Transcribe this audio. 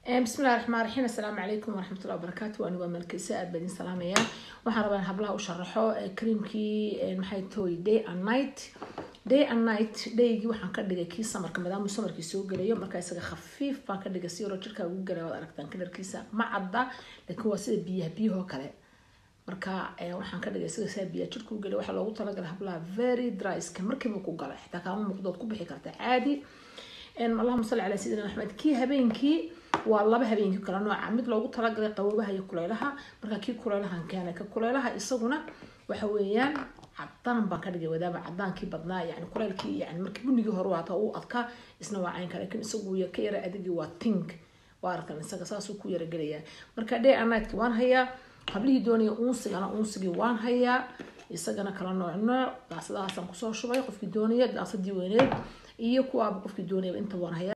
bismillahi raxmaan raxiim assalaamu calaykum waraxmatullahi wabarakaatu waani waa malkeysa aad baan idin salaamayaa waxaan rabaa in hablaha u sharaxo creamkii maxay tahay day and night day and night daygii waxaan ka dhigay kii samarka maadaamuu samarkii soo gelayo markaa isaga khafiif baan ka dhigay si yaroo jirkaa ugu galaya waad aragtaan kalarkiisa ma cadda laakiin waa sida biyaha biyahoo kale marka waxaan ka dhigay isaga saa biyaha jirka u gelay waxaa loogu talagalay hablaha very dry skin markiiba ku galay xitaa kaama muuqdood ku bixi karta caadi allahuma salli calaa sayidina maxamed kii habeenkii waa laba habeenkii kala nooca mid loogu talagalay qaboobaha iyo kuleylaha marka kii kuleylahan keenay ka kuleylaha isaguna waxa weeyaan cadaan baan ka dhigay wadaama cadaankii badnaa yani kuleylkii yani markii bunigii hore waata uu adkaa isna waa caynka laakiin isagu ka yara adigii waa tink waa arkan isaga saasuu ku yara gelayaa marka day anightki waan hayaa hablihii doonaya uunsigana uunsigii waan hayaa isagana kala nooc nooc daasadahaasaan kusoo shubay qofkii doonaya daasadii weyneed iyo kuwaaba qofkii doonayaba inta waan hayaa